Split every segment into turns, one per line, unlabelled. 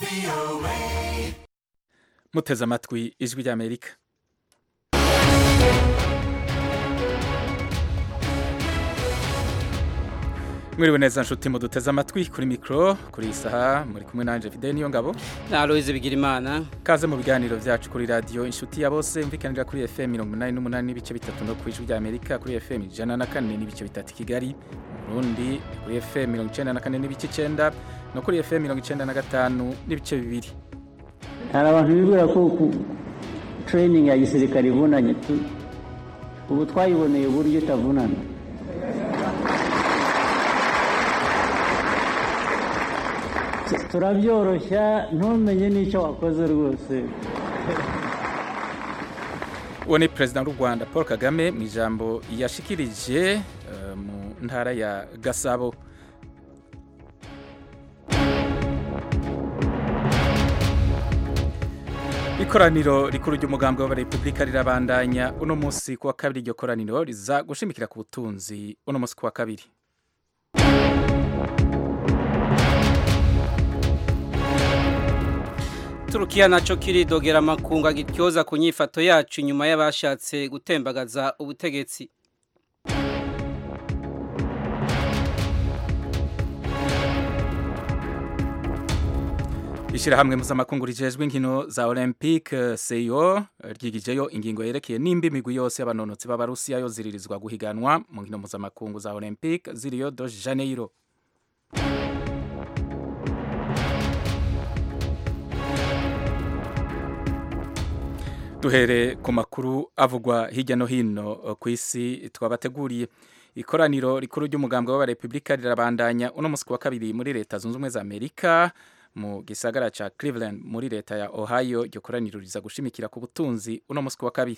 muteze amatwi ijwi ry'amerika mwiriwe neza nshuti muduteze amatwi kuri mikoro kuri iyi saha muri kumwe nanje fide niyo ngabo
na Aloise Bigirimana
kaze mu biganiro byacu kuri radiyo inshuti ya bose mvikanira kuri fm mirongo inani n'umunani n'ibice bitatu no ku ijwi ry'amerika kuri fm ijana na kane n'ibice bitatu i kigali mu burundi kuri fm mirongo icenda na kane n'ibice icenda no kuri fm mirongo icenda na gatanu n'ibice bibiri
hari abantu bibwira ko ku training ya gisirikare ivunanye tu- ubu twayiboneye uburyo itavunana Tu- turabyoroshya ntumenye n'icyo wakoze rwose
uwo ni perezida w'u rwanda paul kagame mu ijambo yashikirije eh, mu ntara ya gasabo ikoraniro rikuru ry'umugambi w'abarepubulika rirabandanya uno munsi ku wa kabiri iryo koraniro riza gushimikira ku butunzi uno munsi ku wa kabiri
Turukiya naco kiridogera amakungu agityoza ku nyifato yacu nyuma y'abashatse gutembagaza ubutegetsi
ishyirahamwe mpuzamakungu rijejwe inkino za olympique seyo ryigijeyo ingingo yerekeye nimba imigwi yose y'abanonotsi b'abarusiya yo ziririzwa guhiganwa mu nkino mpuzamakungu za olympique z'i rio de janeiro duhere ku makuru avugwa hirya no hino eh, ku isi twabateguriye ikoraniro rikuru ry'umugambi w'abarepubulika rirabandanya uno munsi ku wa kabiri muri leta zunze ubumwe za amerika mu gisagara ca cleveland muri leta ya ohio iryo koraniro riza gushimikira ku butunzi uno munsi ku wa kabiri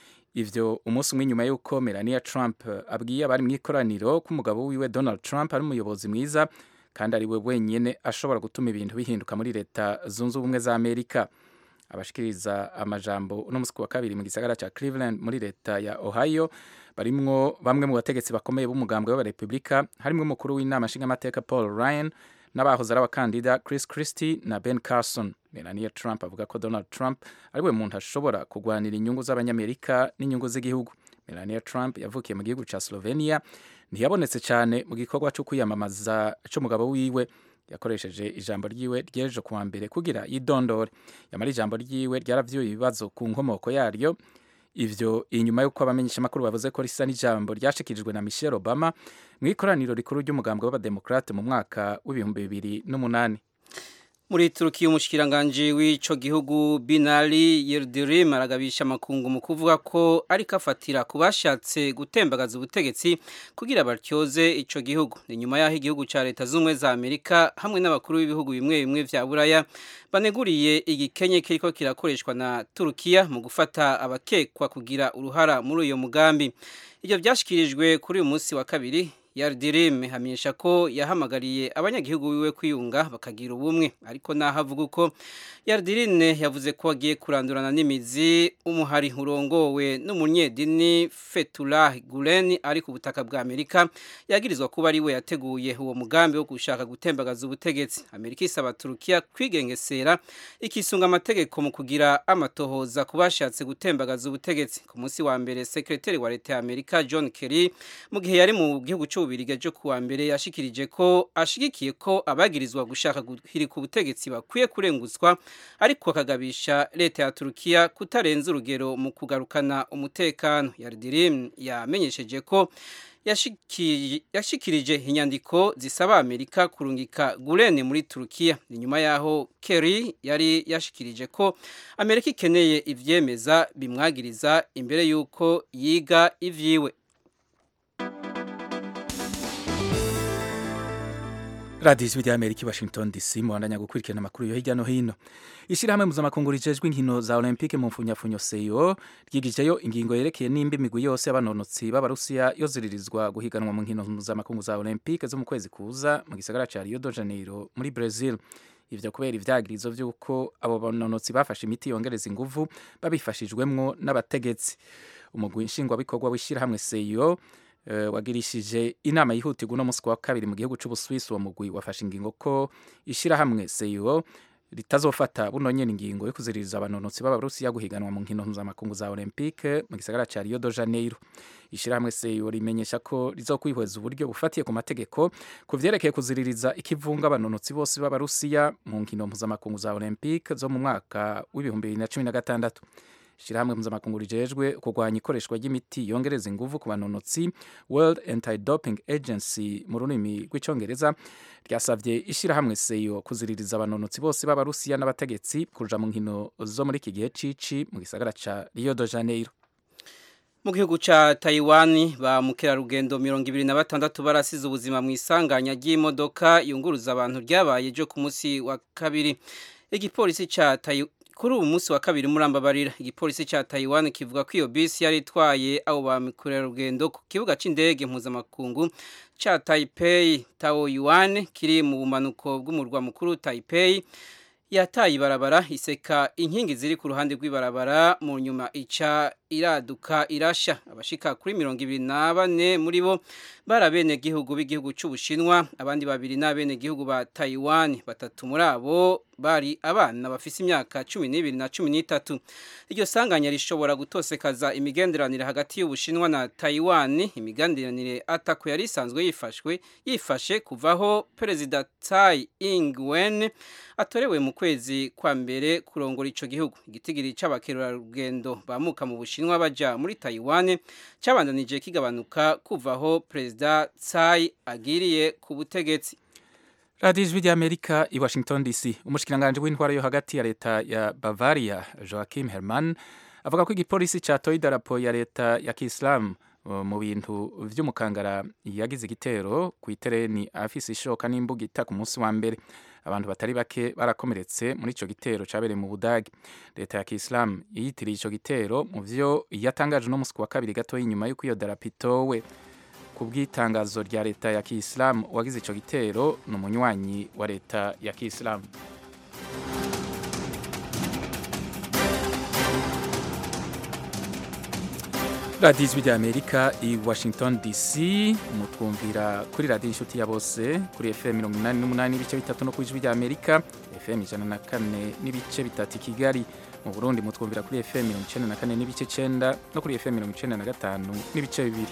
ivyo umunsi umwe nyuma y'uko melania trump eh, abwiye abari mu ikoraniro ko umugabo wiwe donald trump ari umuyobozi mwiza kandi ari we wenyene ashobora gutuma ibintu bihinduka muri leta zunze ubumwe za amerika abashikiriza amajambo uno munsi ku wa kabiri mu gisagara ca Cleveland muri leta ya Ohio barimwo bamwe mu bategetsi bakomeye b'umugambwe w'abarepubulika harimwo umukuru w'inama nshingamateka Paul Ryan n'abahoze ari abakandida Chris Christie na Ben Carson Melania Trump avuga ko Donald Trump ari we muntu ashobora kugwanira inyungu z'abanyamerika n'inyungu z'igihugu Melania Trump yavukiye mu gihugu ca Slovenia ntiyabonetse cyane mu gikorwa cyo kwiyamamaza c'umugabo wiwe yakoresheje ijambo ryiwe ry'ejo kuwa mbere kugira yidondore yamara ijambo ryiwe ryaravyuye ibibazo ku nkomoko yaryo ivyo inyuma y'uko abamenyeshamakuru bavuze ko risa n'ijambo ryashikirijwe na Michelle Obama mu ikoraniro rikuru ry'umugambwe w'abademokrate mu mwaka w'ibihumbi bibiri n'umunani
muri Turukiya umushikiranganje w'ico gihugu Binali Yildirim aragabisha amakungu mu kuvuga ko ariko afatira ku bashatse gutembagaza ubutegetsi kugira batyoze ico gihugu ni nyuma y'aho igihugu ca leta z'ubumwe za Amerika hamwe n'abakuru b'ibihugu bimwe bimwe vya Buraya baneguriye igikenye kiriko kirakoreshwa na Turukiya mu gufata abakekwa kugira uruhara muri uyo mugambi ivyo vyashikirijwe kuri uyu munsi wa kabiri Yardirim hamenyesha ko yahamagariye abanyagihugu biwe kwiyunga bakagira ubumwe ariko naho avuga uko Yardirine yavuze ko agiye kurandurana n'imizi umuhari urongowe n'umunyedini Fethullah Gulen ari ku butaka bwa Amerika yagirizwa kuba ari we yateguye uwo mugambi wo gushaka gutembagaza ubutegetsi Amerika isaba Turukiya kwigengesera ikisunga amategeko mu kugira amatohoza ku bashatse gutembagaza ubutegetsi ku munsi wa mbere sekretari wa leta ya Amerika John Kerry mu gihe yari mu gihugu cy'ububirigi ejo kuwa mbere yashikirije ko ashigikiye ko abagirizwa gushaka guhirika ubutegetsi bakwiye kurenguzwa ariko akagabisha leta ya Turukiya kutarenza urugero mu kugarukana umutekano Yardirim yamenyesheje ko yashiki- yashikirije inyandiko zisaba Amerika kurungika Gulen muri Turukiya ni nyuma yaho Kerry yari yashikirije ko Amerika ikeneye ivyemeza bimwagiriza imbere yuko yiga ivyiwe
radiyo ijwi ry'amerika i washington dc muhandanya gukurikirana amakuru yo hirya no hino ishyirahamwe mpuzamakungu rijejwe inkino za olympique mu mfunyafunyo seyo ryigijeyo ingingo yerekeye nimba imigwi yose y'abanonotsi b'abarusiya yo ziririzwa guhiganwa mu nkino mpuzamakungu za olympique zo mu kwezi kuza mu gisagara ca rio de janeiro muri brazil ivyo kubera ivyagirizo vy'uko abo banonotsi bafashe imiti yongereza inguvu babifashijwemwo n'abategetsi umugwi nshingwabikorwa w'ishyirahamwe seyo eh, wagirishije inama yihutirwa uno munsi wa kabiri mu gihugu c'ubuswisi uwo mugwi wafashe ingingo ko ishirahamwe seyo ritazofata buno nyene ingingo yo kuziririza abanonotsi b'abarusiya guhiganwa mu nkino mpuzamakungu za olympique mu gisagara ca rio de janeiro ishirahamwe seyo rimenyesha ko rizokwihweza uburyo bufatiye ku mategeko ku vyerekeye kuziririza ikivunga abanonotsi bose b'abarusiya mu nkino mpuzamakungu za olympique zo mu mwaka w'ibihumbi bibiri na cumi na gatandatu ishirahamwe mpuzamakungu rijejwe kurwanya ikoreshwa ry'imiti yongereza inguvu ku banonotsi world anti-doping agency mu rurimi rw'icongereza ryasavye ishirahamwe seyo kuziririza abanonotsi bose b'abarusiya n'abategetsi kuja mu nkino zo muri iki gihe cici mu gisagara ca rio de janeiro
mu gihugu ca Taiwan ba mukerarugendo mirongo ibiri na batandatu barasize ubuzima mu isanganya ry'imodoka yunguruza abantu ryabaye ryo ku munsi wa kabiri igipolisi ca Taiwan kuri ubu munsi wa kabiri murambabarira igipolisi ca Taiwan kivuga ko iyo bisi yari itwaye abo ba mukerarugendo ku kibuga c'indege mpuzamakungu ca Taipei Taoyuan kiri mu bumanuko bw'umurwa mukuru Taipei yataye ibarabara iseka inkingi ziri ku ruhande rw'ibarabara mu nyuma ica iraduka irasha abashika kuri mirongo ibiri na bane muri bo bari abenegihugu b'igihugu c'ubushinwa abandi babiri ni abenegihugu ba taiwan batatu muri abo bari abana bafise imyaka cumi n'ibiri na cumi n'itatu iryo sanganya rishobora gutosekaza imigenderanire hagati y'ubushinwa na taiwan imigenderanire atako yari isanzwe yifashwe yifashe kuvaho perezida tsai ing-wen atorewe mu kwezi kwa mbere kurongora ico gihugu igitigiri c'abakerarugendo bamuka mu bushinwa baja muri taiwan cabandanije kigabanuka kuvaho perezida tsai agiriye ku butegetsi
radiyo ijwi ry'amerika i washington dc umushikiranganji w'intwara yo hagati ya leta ya bavaria joachim herman avuga ko igipolisi catoye idarapo ya leta ya kisilamu mu bintu vy'umukangara yagize igitero ku itereni afise ishoka n'imbugita ku munsi wa mbere abantu batari bake barakomeretse muri ico gitero cabereye mu budagi leta ya kisilamu yiyitiriye ico gitero mu vyo yatangaje no musi wa kabiri gatoya inyuma y'uko iyo darapo itowe ku bw'itangazo rya leta ya kisilamu uwagize ico gitero ni umunywanyi wa leta ya kisilamu radiyo ijwi rya amerika i washington dc mutwumvira kuri radiyo inshuti ya bose kuri fm mirongo inani n'umunani n'ibice bitatu no ku ijwi rya amerika fm ijana na kane n'ibice bitatu i kigali mu burundi mutwumvira kuri fm mirongo icenda na kane n'ibice cenda no kuri fm mirongo icenda na gatanu n'ibice bibiri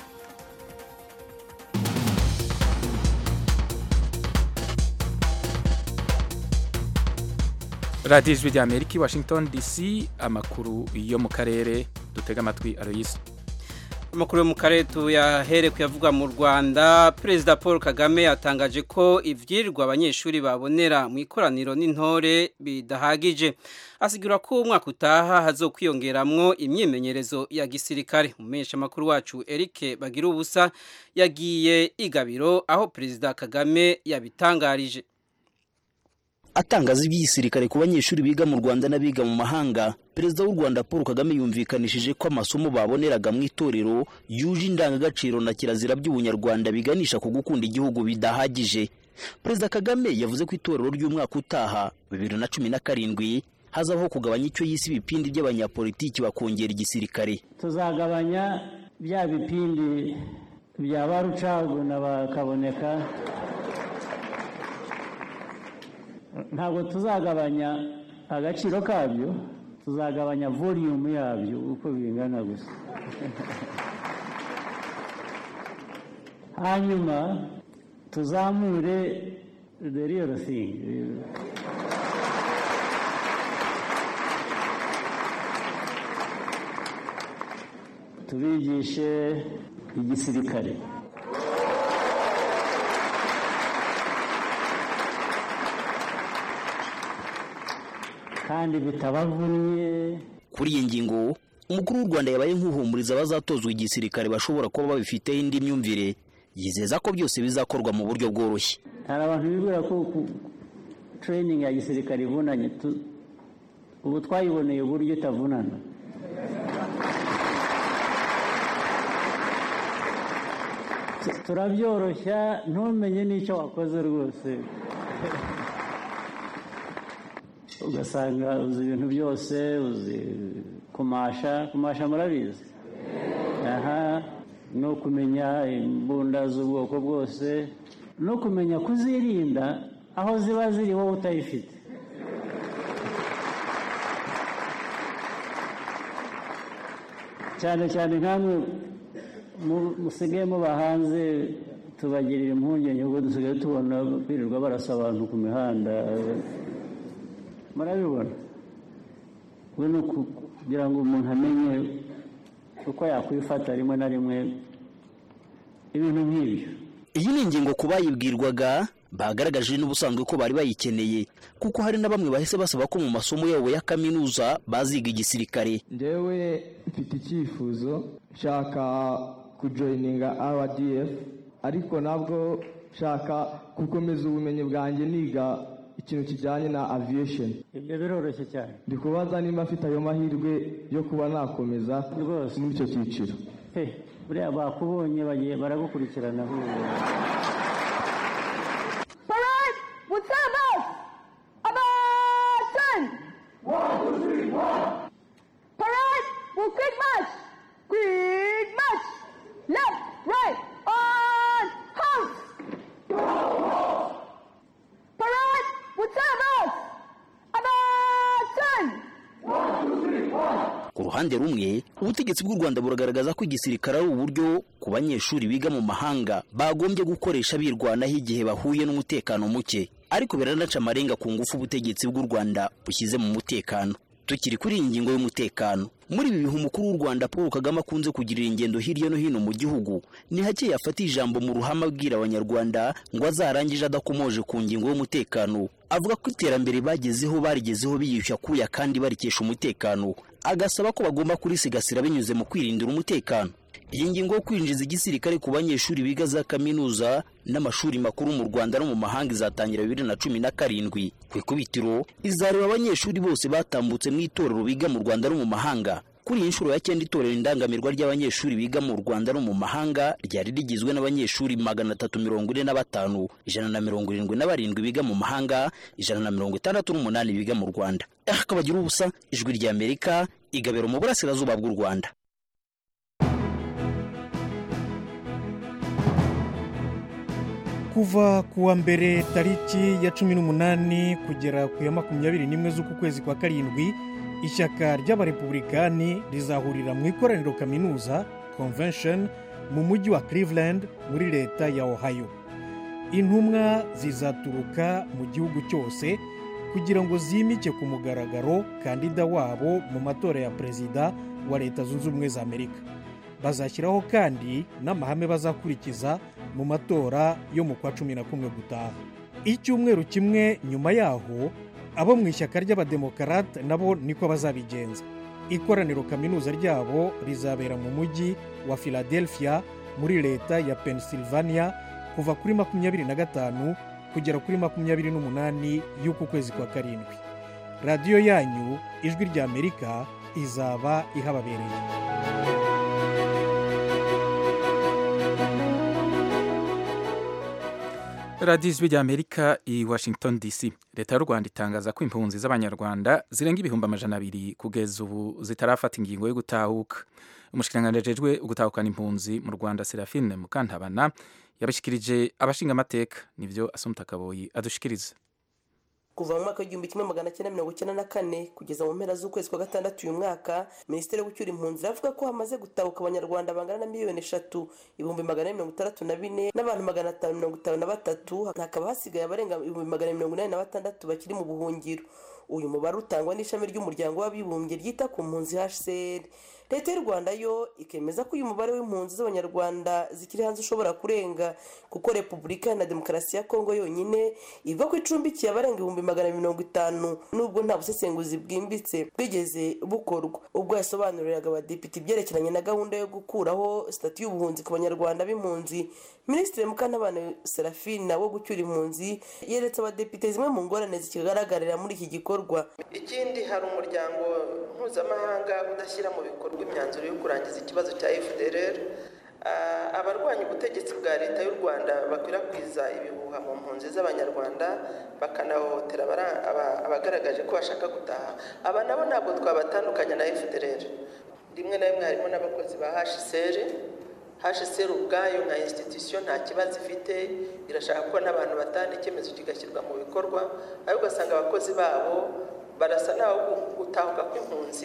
radiyo ijwi rya amerika i washington dc amakuru yo mu karere dutega amatwi aroyisi
amakuru yo mu karere tuyahere kuyavugwa mu rwanda perezida paul kagame yatangaje ko ivyirwa abanyeshuri babonera mu ikoraniro n'intore bidahagije asigura ko umwaka utaha hazokwiyongeramwo imyimenyerezo ya gisirikare umumenyesha makuru wacu Eric bagira ubusa yagiye igabiro aho perezida kagame yabitangarije
atangaza iby'igisirikare ku banyeshuri biga mu Rwanda n'abiga mu mahanga perezida w'u Rwanda Paul Kagame yumvikanishije ko amasomo baboneraga mu itorero yuje indangagaciro na kirazira by'ubunyarwanda biganisha ku gukunda igihugu bidahagije perezida Kagame yavuze ko itorero ry'umwaka utaha bibiri na cumi na karindwi hazabaho kugabanya icyo yise ibipindi by'abanyapolitiki bakongera igisirikare
tuzagabanya bya bipindi bya ba rucaguna bakaboneka ntabwo tuzagabanya agaciro kabyo tuzagabanya voliyumu yabyo uko bingana gusa hanyuma tuzamure the real thing tubigishe igisirikare kandi bitabavunnye
kuri iyi ngingo umukuru w'u Rwanda yabaye nk'uhumuriza abazatozwa igisirikare bashobora kuba babifiteho indi myumvire yizeza ko byose bizakorwa mu buryo bworoshye
hari abantu bibwira ko training ya gisirikare ivunanye ubu twayiboneye uburyo itavunana turabyoroshya ntumenye n'icyo wakoze rwose ugasanga uzi ibintu byose uzi kumasha kumasha murabizi aha no kumenya imbunda z'ubwoko bwose no kumenya kuzirinda aho ziba ziri wowe utayifite cyane cyane nkamwe musigaye muba hanze tubagirira impungenge kuko dusigaye tubona birirwa barasa abantu ku mihanda murabibona we ni kugira ngo umuntu amenye uko yakwifata rimwe na rimwe ibintu nk'ibyo
iyi ni ingingo ku bayibwirwaga bagaragaje n'ubusanzwe ko bari bayikeneye kuko hari na bamwe bahise basaba ko mu masomo yabo ya kaminuza baziga igisirikare
ndewe mfite icyifuzo nshaka kujoyininga rdf ariko nabwo nshaka gukomeza ubumenyi bwanjye niga ikintu kijyanye na aviation
ibyo biroroshye cyane
ndi kubaza niba afite ayo mahirwe yo kuba nakomeza
rwose
muri icyo cyiciro
buriya bakubonye bagiye baragukurikirana
Parade with service. Attention. One, two, three, one. Parade with quick march. Quick march. Left, right, on, house. Parade with service. Attention.
ku ruhande rumwe ubutegetsi bw'u rwanda buragaragaza ko igisirikare ari uburyo ku banyeshuri biga mu mahanga bagombye gukoresha birwanaho igihe bahuye n'umutekano muke ariko biranaca amarenga ku ngufu ubutegetsi bw'u rwanda bushyize mu mutekano tukiri kuri iyi ngingo y'umutekano muri ibi bihe umukuru w'u rwanda paul kagame akunze kugirira ingendo hirya no hino mu gihugu ni hake yafata ijambo mu ruhame abwira abanyarwanda ngo azarangije adakomoje ku ngingo y'umutekano avuga ko iterambere bagezeho barigezeho biyushya kuya kandi barikesha umutekano agasaba ko bagomba kurisigasira binyuze mu kwirindira umutekano iyi ngingo yo kwinjiza igisirikare ku banyeshuri biga za kaminuza n'amashuri makuru mu rwanda no mu mahanga izatangira bibiri na cumi na karindwi ku ikubitiro izareba abanyeshuri bose batambutse mu itorero biga mu rwanda no mu mahanga kuri iyi nshuro ya cyenda itorero indangamirwa ry'abanyeshuri biga mu rwanda no mu mahanga ryari rigizwe n'abanyeshuri magana atatu mirongo ine na batanu ijana na mirongo irindwi na barindwi biga mu mahanga ijana na mirongo itandatu n'umunani biga mu rwanda akabagira ubusa ijwi ry'amerika igabiro mu burasirazuba bw'u rwanda
kuva ku wa mbere tariki ya cumi n'umunani kugera ku ya makumyabiri n'imwe z'uku kwezi kwa karindwi ishyaka ry'abarepublikani rizahurira mu ikoraniro kaminuza convention mu mujyi wa cleveland muri leta ya ohio intumwa zizaturuka mu gihugu cyose kugira ngo zimike ku mugaragaro kandida wabo mu matora ya perezida wa leta zunze ubumwe za amerika bazashyiraho kandi n'amahame bazakurikiza mu matora yo mu kwa cumi na kumwe gutaha icyumweru kimwe nyuma yaho abo mu ishyaka ry'abademokarate nabo niko bazabigenza ikoraniro kaminuza ryabo rizabera mu mujyi wa philadelphia muri leta ya pennsylvania kuva kuri makumyabiri na gatanu kugera kuri makumyabiri n'umunani y'uku kwezi kwa karindwi radiyo yanyu ijwi ry'amerika izaba ihababereye
radiyo ijwi ry'amerika i washington dc leta y'u rwanda itangaza ko impunzi z'abanyarwanda zirenga ibihumbi amajana abiri kugeza ubu zitarafata ingingo yo gutahuka umushikiranganji ajejwe gutahukana impunzi mu rwanda serafine mukantabana yabashyikirije abashingamateka nibyo asumta kaboyi adushikiriza
kuva mu mwaka w'igihumbi kimwe magana cyenda mirongo icyenda na kane kugeza mu mpera z'ukwezi kwa gatandatu uyu mwaka minisiteri yo gucyura impunzi iravuga ko hamaze gutahuka abanyarwanda bangana na miliyoni eshatu ibihumbi magana ane mirongo itandatu na bine n'abantu magana atanu mirongo itanu na batatu hakaba hasigaye abarenga ibihumbi magana mirongo inani na batandatu bakiri mu buhungiro uyu mubare utangwa n'ishami ry'umuryango w'abibumbye ryita ku mpunzi hcr leta y'u rwanda yo ikemeza ko uyu mubare w'impunzi z'abanyarwanda zikiri hanze ushobora kurenga kuko repubulika na demokarasi ya kongo yonyine ivuga ko icumbikiye abarenga ibihumbi magana mirongo itanu nubwo nta busesenguzi bwimbitse bwigeze bukorwa ubwo yasobanuriraga abadepite ibyerekeranye na gahunda yo gukuraho sitati y'ubuhunzi ku banyarwanda b'impunzi minisitiri mukantabana serafina wo gucyura impunzi yeretse abadepite zimwe mu ngorane zikigaragarira muri iki gikorwa
ikindi hari umuryango mpuzamahanga udashyira mu bikorwa imyanzuro yo kurangiza ikibazo cya fdr abarwanya ubutegetsi bwa leta y'u rwanda bakwirakwiza ibihuha mu mpunzi z'abanyarwanda bakanahohotera abagaragaje ko bashaka gutaha aba nabo ntabwo twabatandukanya na fdr rimwe na rimwe harimo n'abakozi ba hcr hcr ubwayo nka institution nta kibazo ifite irashaka ko n'abantu batanga icyemezo kigashyirwa mu bikorwa ariko ugasanga abakozi babo barasa n'aho gutahuka kw'impunzi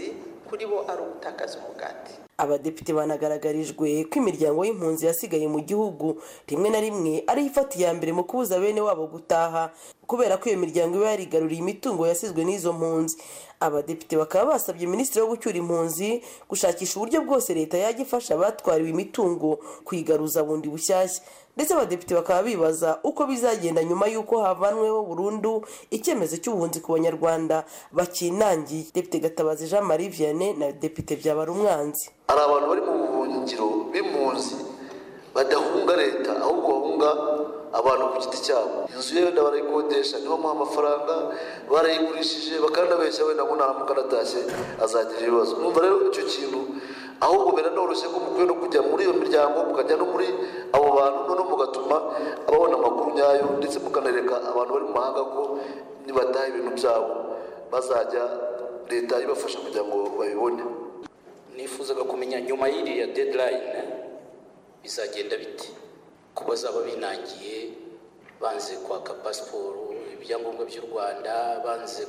kuri bo ari ugutakaza umugati
abadepite banagaragarijwe ko imiryango y'impunzi yasigaye mu gihugu rimwe na rimwe ariyo ifata iya mbere mu kubuza bene wabo gutaha kubera ko iyo miryango iba yarigaruriye imitungo yasizwe n'izo mpunzi abadepite bakaba basabye minisitiri wo gucyura impunzi gushakisha uburyo bwose leta yajya ifasha abatwariwe imitungo kuyigaruza bundi bushyashya ndetse abadepite bakaba bibaza uko bizagenda nyuma y'uko havanweho burundu icyemezo cy'ubuhunzi ku banyarwanda bakinangiye depite gatabazi jean marie vianney na depite byabarumwanzi
hari abantu bari mu buhungiro b'impunzi badahunga leta ahubwo bahunga abantu ku giti cyabo inzu ye wenda barayikodesha nibamuha amafaranga barayigurishije bakanabeshya wenda ngo naramuka aratashye azagira ibibazo numva rero icyo kintu ahubwo biranoroshye ko mukwiye no kujya muri iyo miryango mukajya no muri abo bantu noneho mugatuma ababona amakuru nyayo ndetse mukanereka abantu bari mu mahanga ko nibataha ibintu byabo bazajya leta ibafasha kugira ngo babibone
nifuzaga kumenya nyuma y'iriya deadline bizagenda biti ko bazaba binangiye banze kwaka pasiporo ibyangombwa by'u rwanda banze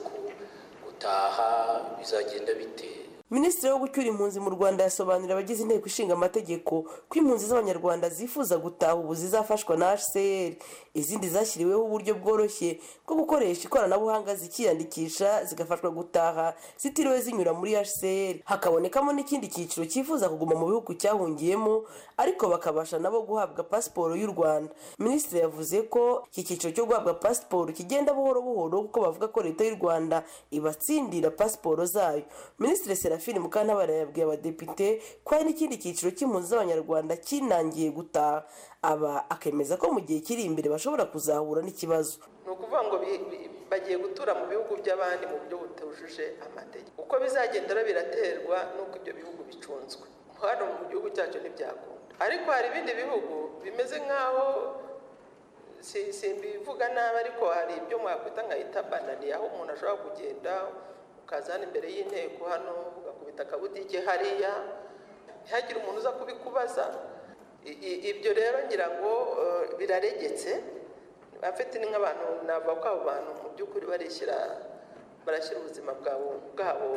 gutaha bizagenda bite
minisitiri wo gucyura impunzi mu rwanda yasobanurira abagize inteko ishinga amategeko ko impunzi z'abanyarwanda zifuza gutaha ubu zizafashwa na hcr izindi zashyiriweho uburyo bworoshye bwo gukoresha ikoranabuhanga zikiyandikisha zigafashwa gutaha zitiriwe zinyura muri hcr hakabonekamo n'ikindi cyiciro cyifuza kuguma mu bihugu cyahungiyemo ariko bakabasha nabo guhabwa pasiporo y'u rwanda minisitiri yavuze ko iki cyiciro cyo guhabwa pasiporo kigenda buhoro buhoro kuko bavuga ko leta y'u rwanda ibatsindira pasiporo zayo minisitiri serafini mukantabara yabwiye abadepite ko hari n'ikindi cyiciro cy'impunzi z'abanyarwanda kinangiye gutaha aba akemeza ko mu gihe kiri imbere bashobora kuzahura n'ikibazo
ni ukuvuga ngo bagiye gutura mu bihugu by'abandi mu buryo butujuje amategeko uko bizagenda biraterwa n'uko ibyo bihugu bicunzwe hano mu gihugu cyacu ntibyakunda ariko hari ibindi bihugu bimeze nk'aho simbivuga nabi ariko hari ibyo mwakwita nka itabanani aho umuntu ashobora kugenda ukaza hano imbere y'inteko hano ugakubita akabudike hariya ntihagire umuntu uza kubikubaza ibyo rero ngira ngo biraregetse afite ni nk'abantu navuga ko abo bantu mu by'ukuri barishyira barashyira ubuzima bwabo bwabo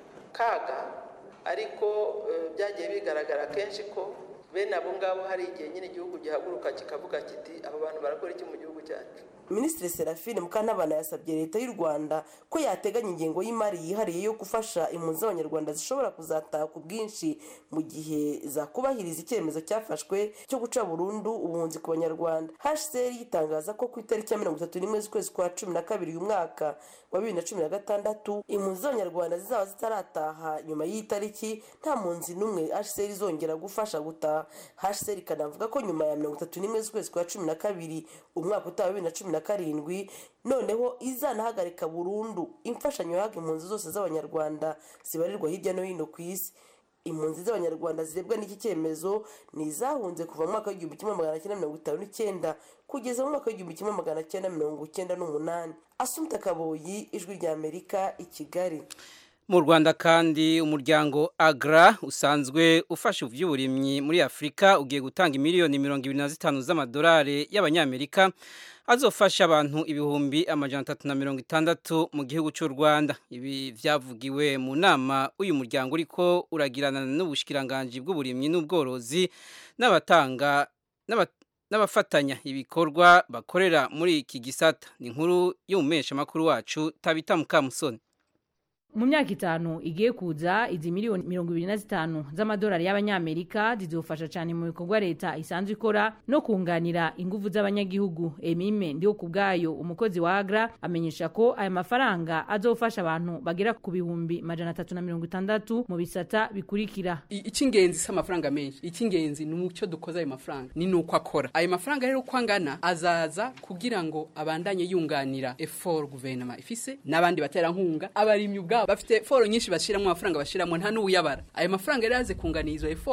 kaga ariko byagiye bigaragara kenshi ko bene abo ngabo hari igihe nyine igihugu gihaguruka kikavuga kiti aba bantu barakora iki mu gihugu cyacu
minisitiri serafine mukantabana yasabye leta y'u rwanda ko yateganya ingengo y'imari yihariye yo gufasha impunzi z'abanyarwanda zishobora kuzataha ku bwinshi mu gihe zakubahiriza icyemezo cyafashwe cyo guca burundu ubuhunzi ku banyarwanda hcr yitangaza ko ku itariki ya mirongo itatu n'imwe z'ukwezi kwa cumi na kabiri uyu mwaka wa bibiri na cumi na gatandatu impunzi z'abanyarwanda zizaba zitarataha nyuma y'iyi tariki nta mpunzi n'umwe hcr izongera gufasha gutaha hcr ikanavuga ko nyuma ya mirongo itatu n'imwe z'ukwezi kwa cumi na kabiri umwaka utaha wa bibiri na cumi na karindwi noneho izanahagarika burundu imfashanyo yahabwa impunzi zose z'abanyarwanda zibarirwa hirya no hino ku isi impunzi z'abanyarwanda zirebwa n'iki cyemezo ni izahunze kuva mu mwaka w'igihumbi kimwe magana cyenda mirongo itanu n'icyenda kugeza mu mwaka w'igihumbi kimwe magana cyenda mirongo icyenda n'umunani asumta kaboyi ijwi ry'amerika i kigali
mu rwanda kandi umuryango agra usanzwe ufasha iby'uburimyi muri afurika ugiye gutanga miliyoni mirongo ibiri na zitanu z'amadolari y'abanyamerika azofasha abantu ibihumbi amajana atatu na mirongo itandatu mu gihugu cy'u rwanda ibi byavugiwe mu nama uyu muryango uriko uragirana n'ubushikiranganji bw'uburimyi n'ubworozi n'abatanga n'abafatanya ibikorwa bakorera muri iki gisata ni inkuru y'umumeshamakuru wacu tabita mukamusoni
mu myaka itanu igiye kuza izi miliyoni mirongo ibiri na zitanu z'amadolari y'abanyamerika zizofasha cyane mu bikorwa leta isanzwe ikora no kunganira ingufu z'abanyagihugu emime ndiho ku bwayo umukozi wa agra amenyesha ko aya mafaranga azofasha abantu bagera ku bihumbi majana atatu na mirongo itandatu mu bisata bikurikira
icy'ingenzi si amafaranga menshi icy'ingenzi ni umucyo dukoze ayo mafaranga ni nuko akora ayo mafaranga rero uko angana azaza kugira ngo abandanye yunganira effort guverinoma ifise n'abandi baterankunga abarimyi ubwabo bafite foro nyinshi bashyiramo amafaranga bashyiramo nta n'uwuyabara ayo mafaranga rero yaze kunganira izo efo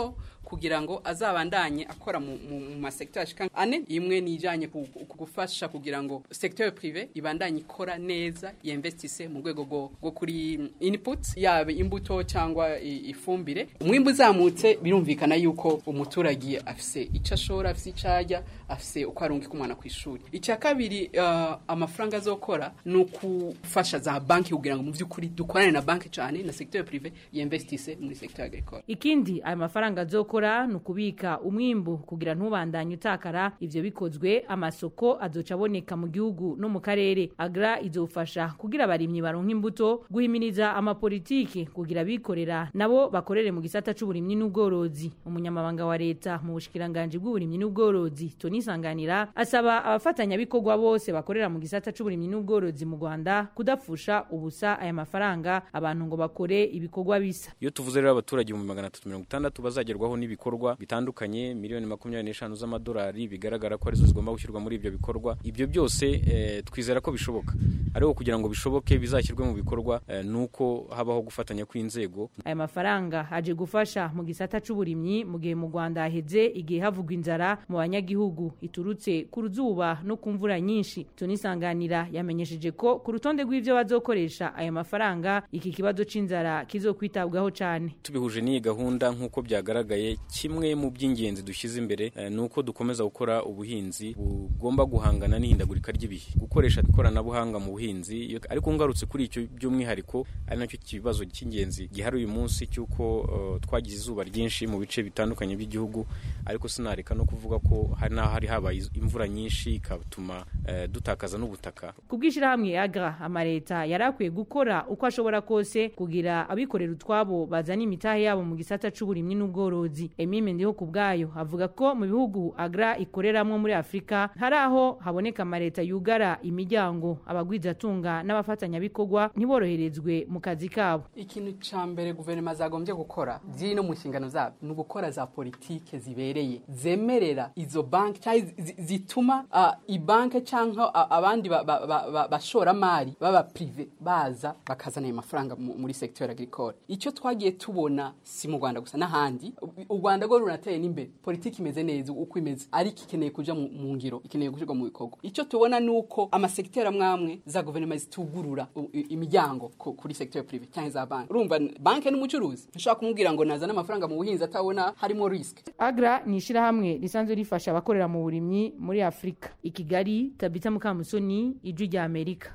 kugira ngo azabandanye akora mu, mu, mu masektor ashika ane imwe nijanye ku, ku gufasha kugira ngo secteur privé ibandanye ikora neza yinvestise mu rwego rwo rwo kuri input yabe imbuto cyangwa i- ifumbire umwimbu uzamutse birumvikana yuko umuturage afise icyo ashora afise icyo arya afise uko arungika umwana ku ishuri icya kabiri uh, amafaranga azokora ni ukufasha za banki kugira ngo mu by'ukuri dukorane na banki cyane na secteur privé yinvestise muri secteur agricole
ikindi ayo mafaranga azokora ni ukubika umwimbu kugira ntubandanye utakara ivyo bikozwe amasoko azoca aboneka mu gihugu no mu karere agra izofasha kugira abarimyi baronka imbuto guhimiriza amapolitike kugira abikorera nabo bakorere mu gisata c'uburimyi n'ubworozi umunyamabanga wa leta mu bushikiranganji bw'uburimyi n'ubworozi Tony Sanganira asaba abafatanyabikorwa bose bakorera mu gisata c'uburimyi n'ubworozi mu Rwanda kudapfusha ubusa aya mafaranga abantu ngo bakore ibikorwa bisa
iyo tuvuze rero abaturage mu magana atatu mirongo itandatu bazagerwaho n'ibikorwa bitandukanye miliyoni makumyabiri n'eshanu z'amadolari bigaragara ko arizo zigomba gushyirwa muri ibyo bikorwa ibyo byose eh, twizera ko bishoboka ariko kugira ngo bishoboke bizashyirwe mu bikorwa eh, ni uko habaho gufatanya kw'inzego
aya mafaranga aje gufasha mu gisata c'uburimyi mu gihe mu Rwanda haheze igihe havugwa inzara mu banyagihugu iturutse ku ruzuba no ku mvura nyinshi tunisanganira yamenyesheje ko ku rutonde rw'ivyo bazokoresha ayo mafaranga iki kibazo c'inzara kizokwitabwaho cane
tubihuje n'iyi gahunda nk'uko byagaragaye kimwe mu by'ingenzi dushyize imbere eh, ni uko dukomeza gukora ubuhinzi bugomba guhangana n'ihindagurika ry'ibihe gukoresha ikoranabuhanga mu buhinzi iyo- ariko ngarutse kuri icyo by'umwihariko ari nacyo kibazo cy'ingenzi gihari uyu munsi cy'uko eh, twagize izuba ryinshi mu bice bitandukanye by'igihugu ariko sinareka no kuvuga ko hari n'aho hari habaye iz- imvura nyinshi ikatuma eh, dutakaza n'ubutaka
kubwishirahamwe agra amareta yarakwiye gukora uko ashobora kose kugira abikorera utwabo bazana imitahe yabo mu gisata c'uburimyi n'ubworozi emime ndiho ku bwayo avuga ko mu bihugu agra ikoreramwo muri afurika hari aho haboneka amareta yugara imiryango abagwizatunga n'abafatanyabikorwa ntiboroherezwe mu kazi kabo
ikintu ca mbere guverinoma zagombye gukora ziri no mu nshingano zabo ni ugukora za politike zibereye zemerera izo banki cyangwa zi- zituma uh, ibanki cyangwa uh, abandi ba- ba- ba- ba- bashoramari baba prive baza bakazana ayo mafaranga mu- muri secteur agricole icyo twagiye tubona si mu Rwanda gusa n'ahandi u- u Rwanda rwo runateye n'imbere politiki imeze neza uko imeze ariko ikeneye kuja mu mu ngiro ikeneye gushyirwa mu bikorwa icyo tubona ni uko amasekiteri amwe amwe za guverinoma zitugurura u- i- imiryango ku- kuri secteur privé cyangwa za banki urumva banki n'umucuruzi ntushobora kumubwira ngo nazane amafaranga mu buhinzi atabona harimo risk
agra ni ishirahamwe risanzwe rifasha abakorera mu burimyi muri afurika i kigali tabita mukamusoni ijwi rya amerika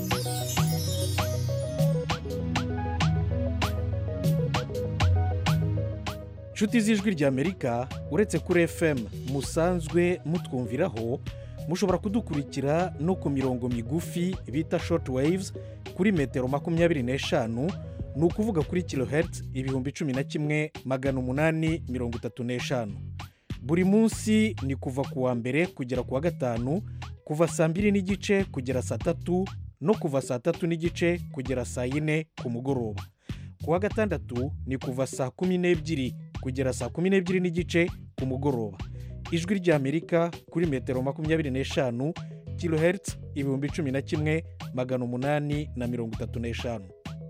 nshuti z'ijwi ry'amerika uretse kuri fm musanzwe mutwumviraho mushobora kudukurikira no ku mirongo migufi bita short waves kuri metero makumyabiri n'eshanu ni ukuvuga kuri kilohertz ibihumbi cumi na kimwe magana umunani mirongo itatu n'eshanu buri munsi ni kuva ku wa mbere kugera ku wa gatanu kuva saa mbiri n'igice kugera saa tatu no kuva saa tatu n'igice kugera saa yine ku mugoroba ku wa gatandatu ni kuva saa kumi n'ebyiri kugera saa kumi n'ebyiri n'igice ku mugoroba ijwi ry'amerika kuri metero makumyabiri n'eshanu kilohertz ibihumbi cumi na kimwe magana umunani na mirongo itatu n'eshanu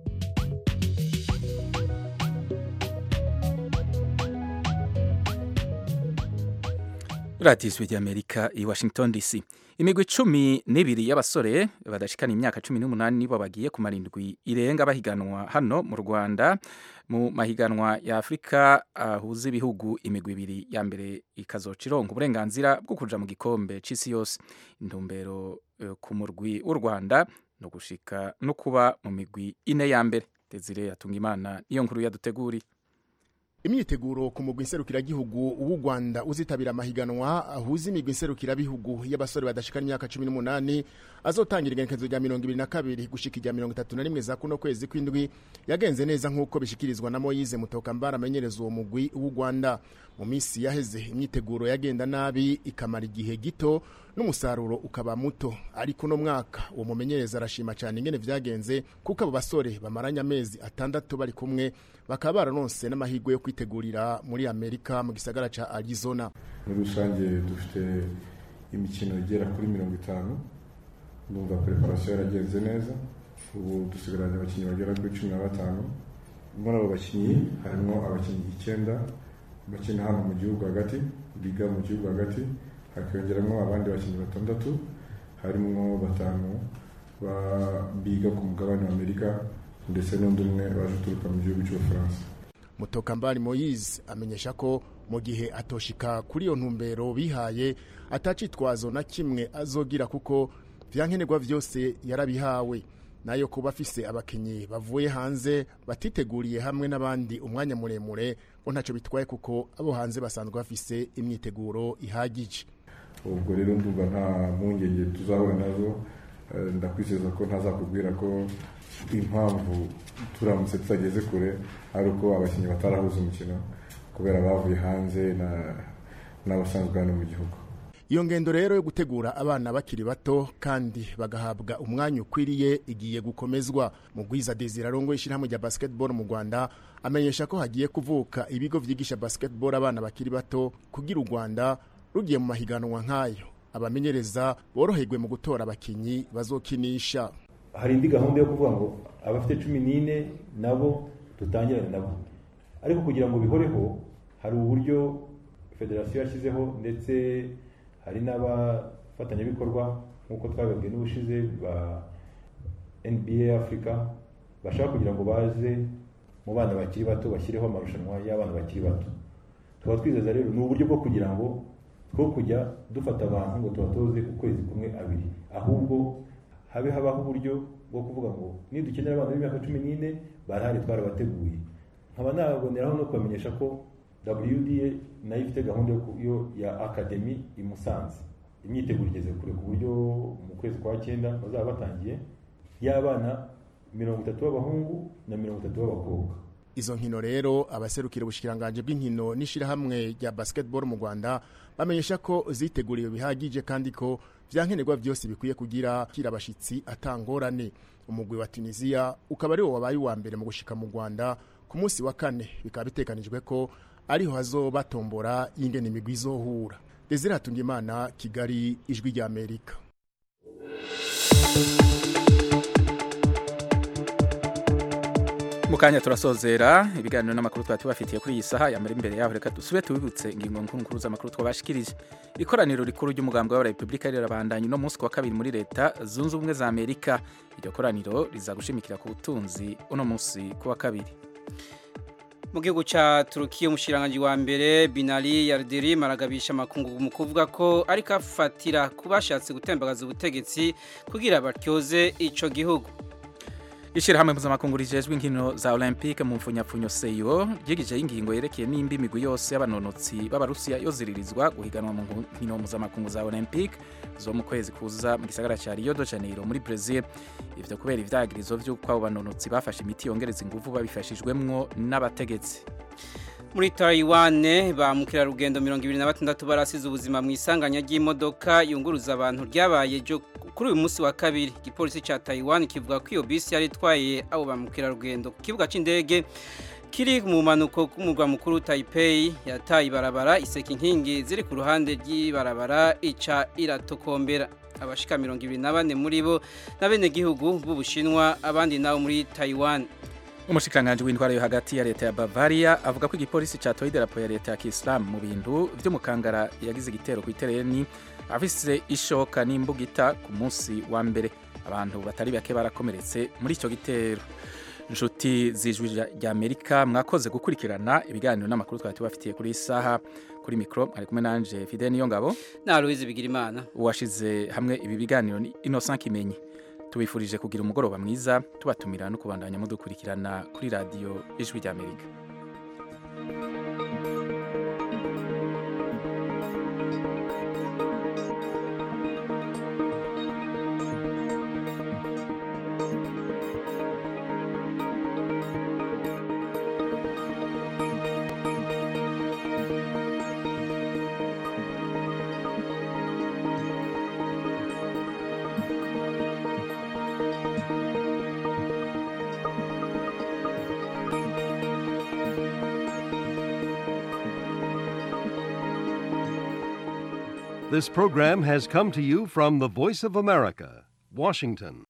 radiyo ijwi ry'amerika i washington dc imigwi cumi n'ibiri y'abasore badashikana imyaka cumi n'umunani nibo bagiye kumara indwi irenga bahiganwa hano mu rwanda mu mahiganwa ya afurika ahuza ibihugu imigwi ibiri ya mbere ikazoca ironka uburenganzira bwo kuja mu gikombe c'isi yose intumbero eh, ku murwi w'u rwanda no gushika no kuba mu migwi ine ya mbere desire yatunga imana niyo nkuru yaduteguriye
imyiteguro ku mugwi nserukiragihugu w'u rwanda uzitabira amahiganwa ahuza imigwi nserukirabihugu y'abasore badashikana imyaka cumi n'umunani azotangira igenekerezo rya mirongo ibiri na kabiri gushika irya mirongo itatu na rimwe za kuno kwezi kw'indwi yagenze neza nk'uko bishikirizwa na moyize mutokambara amenyereza uwo mugwi w'u rwanda mu minsi yaheze imyiteguro yagenda nabi ikamara igihe gito n'umusaruro ukaba muto ariko uno mwaka uwo mumenyereza arashima cyane ingene vyagenze kuko abo basore bamaranye amezi atandatu bari kumwe bakaba bararonse n'amahirwe yo kwitegurira muri amerika mu gisagara ca arizona
muri rusange dufite imikino igera kuri mirongo itanu ndumva preparation yaragenze neza ubu dusigaranye abakinnyi bagera kuri cumi na batanu muri abo bakinnyi harimo abakinnyi icyenda bakina hano mu gihugu hagati biga mu gihugu hagati hakiyongeramo abandi bakinnyi batandatu harimo batanu biga ku mugabane wa amerika ndetse n'undi umwe waje uturuka mu gihugu cy'ubufaransa
mutokambari moyize amenyesha ko mu gihe atoshika kuri iyo ntumbero bihaye atacitwazo na kimwe azogira kuko vyankenerwa vyose yarabihawe nayo kuba afise abakinyi bavuye hanze batiteguriye hamwe n'abandi umwanya muremure ngo ntacyo bitwaye kuko abo hanze basanzwe bafise imyiteguro ihagije
ubwo rero ndumva nta mpungenge tuzahura nazo ndakwizeza ko ntazakubwira ko impamvu turamutse tutageze kure ari uko abakinnyi batarahuza umukino kubera bavuye hanze n'abasanzwe hano mu gihugu
iyo ngendo rero yo gutegura abana bakiri bato kandi bagahabwa umwanya ukwiriye igiye gukomezwa mu gwiza desire arongo ishyirahamwe rya basketball mu rwanda amenyesha ko hagiye kuvuka ibigo byigisha basketball abana bakiri bato kugira u rwanda rugiye mu mahiganwa nk'ayo abamenyereza boroherwe mu gutora abakinnyi bazokinisha
hari indi gahunda yo kuvuga ngo abafite cumi n'ine nabo dutangirane nabo ariko kugira ngo bihoreho hari uburyo federasiyo yashyizeho ndetse hari n'abafatanyabikorwa nk'uko twabibabwiye n'ubushize ba nba afurika bashaka kugira ngo baze mu bana bakiri bato bashyireho amarushanwa y'abana bakiri bato tuba twizeza rero ni uburyo bwo kugira ngo two kujya dufata abantu ngo tubatoze ukwezi kumwe abiri ahubwo habe habaho uburyo bwo kuvuga ngo nidukenera abana b'imyaka cumi n'ine barahari twarabateguye nkaba naboneraho no kubamenyesha ko WDA nayo ifite gahunda yo ya akademi i Musanze imyiteguro igeze kure ku buryo mu kwezi kwa cyenda bazaba batangiye y'abana mirongo itatu b'abahungu na mirongo itatu b'abakobwa
izo nkino rero abaserukira ubushikiranganje bw'inkino n'ishirahamwe rya basketball mu Rwanda bamenyesha ko ziteguriwe bihagije kandi ko vyankenerwa byose bikwiye kugira kira abashitsi atangorane umugwi wa Tunisia ukaba ari wo wabaye uwa mbere mu gushika mu Rwanda ku munsi wa kane bikaba bitekanijwe ko ariho hazobatombora y'ingene imigwi izohura Desire Hatungimana Kigali ijwi rya Amerika
mukanya turasozera ibiganiro n'amakuru twari tubafitiye kuri iyi saha yamara imbere yaho reka dusube tubibutse ingingo nkuru nkuru z'amakuru twabashikirije ikoraniro rikuru ry'umugambi wa repubulika rirabandanya uno munsi wa kabiri muri leta zunze ubumwe za amerika iryo koraniro riza gushimikira ku butunzi uno munsi ku wa kabiri
mu gihugu cya turukiya umushiranganji wa mbere binali yardirim aragabisha amakungu mu kuvuga ko ariko afatira ku bashatse gutembagaza ubutegetsi kugira batyoze ico gihugu
ishyirahamwe mpuzamakungu rijejwe inkino za olympique mu mfunyapfunyo seyo ryigijeho ingingo yerekeye n'indi migwi yose y'abanonotsi b'abarusiya yo ziririzwa guhiganwa mu nkino mpuzamakungu za olympique zo mu kwezi kuza mu gisagara cya rio de janeiro muri brazil ivyo kubera ivyagirizo vy'uko abo banonotsi bafashe imiti yongereza inguvu babifashijwemwo n'abategetsi
muri Taiwan ba mukerarugendo mirongo ibiri na batandatu barasize ubuzima mu isanganya ry'imodoka yunguruza abantu ryabaye kuri uyu munsi wa kabiri igipolisi cya Taiwan kivuga ko iyo bisi yari itwaye abo ba mukerarugendo ku kibuga cy'indege kiri mu mpanuko k'umurwa mukuru Taipei yataye ibarabara iseka inkingi ziri ku ruhande ry'ibarabara ica iratokombera abashika mirongo ibiri na bane muri bo n'abenegihugu b'ubushinwa abandi nabo muri Taiwan
umushikiranganji w'intwaro yo hagati ya leta ya Bavaria avuga ko igipolisi catoye idarapo ya leta ya Kiislamu mu bintu vy'umukangara yagize igitero ku itereni afise ishoka n'imbugita ku munsi wa mbere abantu batari bake barakomeretse muri ico gitero inshuti z'ijwi rya Amerika mwakoze gukurikirana ibiganiro n'amakuru twari tubafitiye kuri isaha kuri mikro ari kumwe nanje Fidel Niyongabo
na Louise Bigirimana
uwashize hamwe ibi biganiro ni Innocent Kimenyi tubifurije kugira umugoroba mwiza tubatumira no kubandanya mudukurikirana kuri radiyo ijwi ry'amerika
This program has come to you from the Voice of America, Washington.